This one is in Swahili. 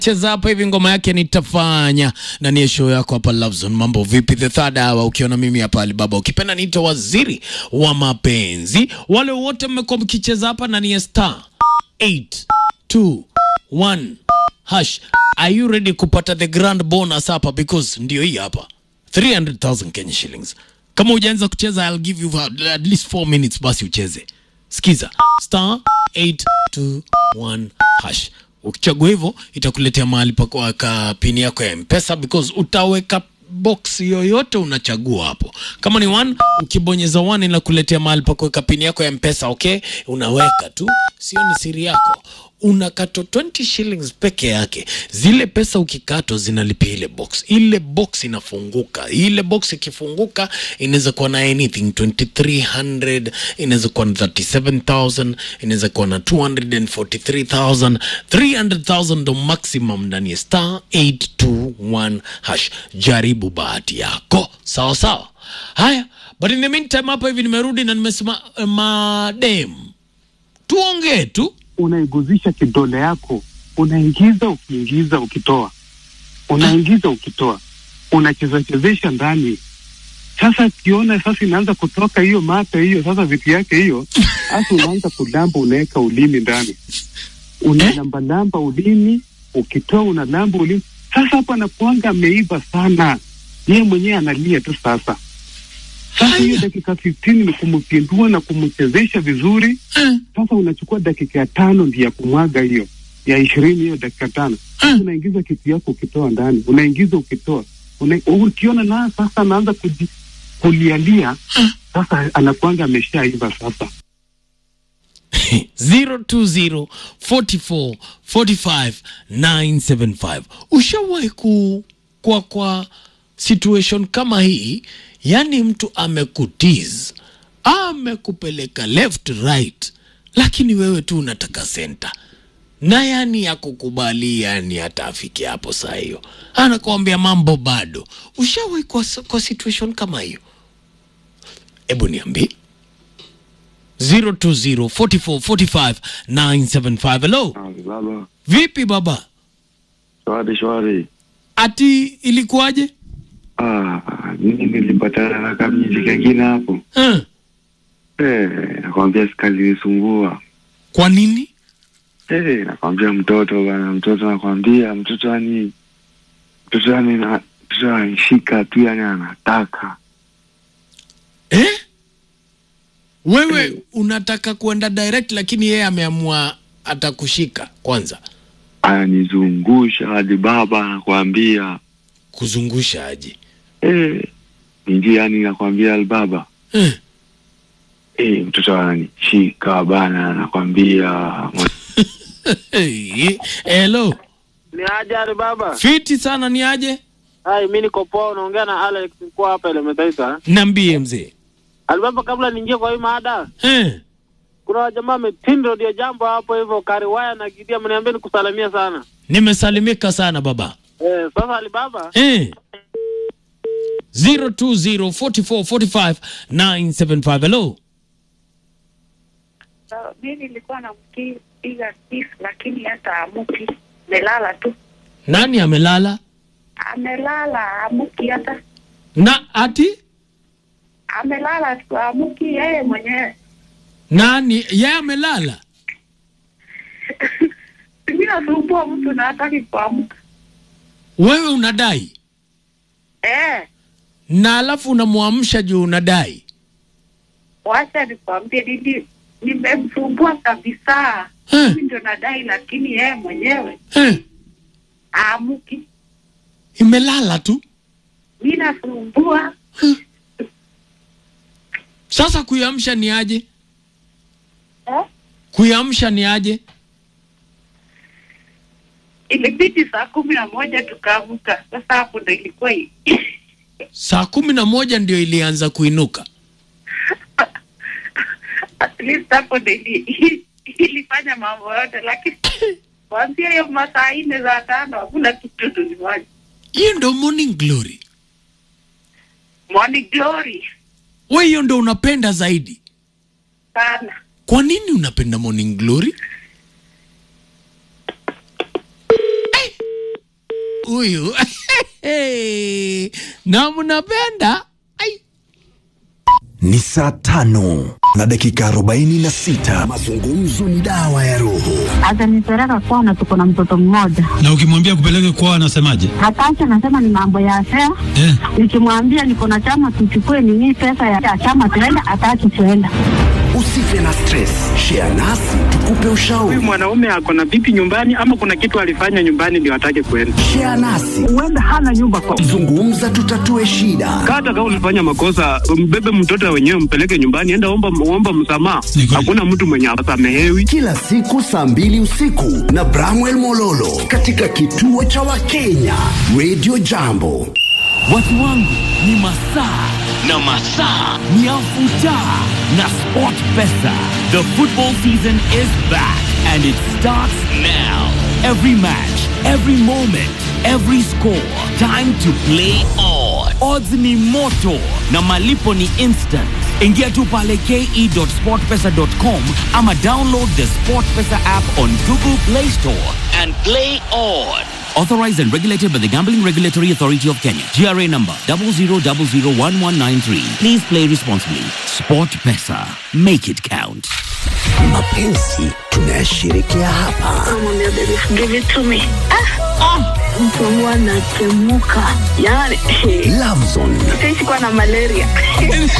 cheza hapa hivi ngoma yake nitafanya na ni show yako hapa Love Zone. Mambo vipi? The third hour ukiona mimi hapa Alibaba, ukipenda niita waziri wa mapenzi. Wale wote mmekuwa mkicheza hapa na ni star 821 hash. Are you ready kupata the grand bonus hapa? Because ndio hii hapa 300,000 Kenya shillings. Kama hujaanza kucheza I'll give you at least 4 minutes basi ucheze. Sikiza star 821 hash. Ukichagua hivyo itakuletea mahali pa kuweka pini yako ya Mpesa because utaweka box yoyote unachagua hapo. Kama ni one, ukibonyeza one inakuletea mahali pa kuweka pini yako ya Mpesa, okay? Unaweka tu, sio ni siri yako. Unakatwa 20 shillings peke yake. Zile pesa ukikatwa zinalipia ile box. Ile box inafunguka. Ile box ikifunguka inaweza kuwa na anything 2300, inaweza kuwa na 37000, inaweza kuwa na 243000, 300000 ndo maximum ndani ya star 821 hash. Jaribu bahati yako. Sawa sawa. Haya, but in the meantime hapa hivi nimerudi na nimesema uh, madem. Tuongee tu. unaiguzisha kidole yako, unaingiza ukiingiza, ukitoa, unaingiza ukitoa, unacheza chezesha ndani. Sasa kiona sasa inaanza kutoka hiyo mate hiyo, sasa vitu yake hiyo, sasa unaanza kulamba, unaweka ulimi ndani, unalambalamba ulimi, ukitoa unalamba ulimi. Sasa hapo anakuanga ameiva sana, yeye mwenyewe analia tu sasa. Sasa hiyo Haya. dakika 15 ni kumpindua na kumchezesha vizuri Eh. sasa unachukua dakika ya tano ndio ya kumwaga hiyo ya ishirini hiyo dakika tano Mm. unaingiza kitu yako ukitoa ndani unaingiza ukitoa una, ukiona na sasa anaanza kuji- kulialia sasa anakuanga ameshaiva sasa 020 44 45 975. Ushawahi ku kwa kwa situation kama hii, yani mtu amekutiz amekupeleka left right, lakini wewe tu unataka center na yani ya kukubali, yani hata afike hapo saa hiyo anakuambia mambo bado. Ushawahi kwa, kwa situation kama hiyo? Hebu niambie 020 44 45 975. Hello, Baba, vipi baba? shwari shwari. Ati ilikuwaje? Ah, mimi nilipatana na kamjiji kengine hapo Eh, eh, nakwambia sikalinisumbua kwa nini? eh, nakwambia mtoto bana, mtoto nakwambia mtoto yani mtoto yani na mtoto anishika tu yani anataka Eh? Wewe unataka kuenda direct lakini yeye ameamua atakushika kwanza. ananizungusha hadi baba nakwambia Kuzungusha aje? eh, ninji yani nakwambia albaba Eh. eh, mtoto ananishika bana nakwambia Hey, hello. Ni aje Ali baba? Fiti sana ni aje? Hai, mimi niko poa, unaongea na Alex mkuu hapa Elementaita. Niambie mzee. Ali baba, kabla niingie kwa hii mada, Eh. kuna wajamaa metindo ndio jambo hapo hivyo Kariwaya na Gidia, mniambie nikusalimia sana. Nimesalimika sana baba. Eh, sasa Ali baba, Eh. 020 44 45 975. Hello. So, mi nilikuwa nampiga kiss lakini hata amuki, amelala tu, Nani amelala? amelala amuki, hata Na ati amelala tu, amuki yeye mwenyewe. nani? Yeye amelala. Mi nasumbua mtu na hataki kuamka Wewe unadai eh. na alafu unamwamsha juu unadai. Wacha nikwambie, nili nimemsumbua kabisa, Eh. mimi ndio nadai, lakini yeye mwenyewe Eh. aamuki. Imelala tu. Mi nasumbua Sasa kuiamsha ni aje? eh? Kuiamsha ni aje? Ilibidi saa kumi na moja tukaamka. Sasa hapo ndo ilikuwa i- Saa kumi na moja ndio ilianza kuinuka. at least hapo ndo ili- ilifanya mambo yote, lakini kuanzia hiyo masaa nne za tano hakuna kitu tulifanya. Hiyo ndo morning glory. Morning glory We hiyo ndo unapenda zaidi. sana. Kwa nini unapenda morning glory? huyu na mnapenda Ai. Ni saa tano na dakika arobaini na sita. Mazungumzo ni dawa ya roho. atanipeleka kwana, tuko na mtoto mmoja Na ukimwambia kupeleke kwao anasemaje? hataki, anasema ni mambo ya fea. Eh, Nikimwambia niko na chama, tuchukue nini pesa ya chama tuenda, hataki tuenda. Usife na stress, share nasi tukupe ushauri. Huyu mwanaume ako na vipi nyumbani, ama kuna kitu alifanya nyumbani ndio atake kwenda? Share nasi, Huenda hana nyumba kwa zungumza, tutatue shida. hata kama ulifanya makosa, mbebe mtoto wenyewe, mpeleke nyumbani, enda omba, omba msamaha. Ni kweli. Hakuna mtu mwenye asamehewi. Kila siku saa mbili usiku na Bramwell Mololo katika kituo cha Wakenya Radio Jambo. Watu wangu ni masaa na masaa ni afuta na Sport Pesa. The football season is back and it starts now. Every match, every moment, every score. Time to play on. Odds ni moto na malipo ni instant. Ingia tu pale ke.sportpesa.com ama download the SportPesa app on Google Play Store and play on. Authorized and regulated by the Gambling Regulatory Authority of Kenya. GRA number 00001193. Please play responsibly. Sport Pesa. Make it count. Mapenzi tunayashirikia hapa. Give it to me. Mtu wangu anatemuka yani, Love Zone sikuwa na malaria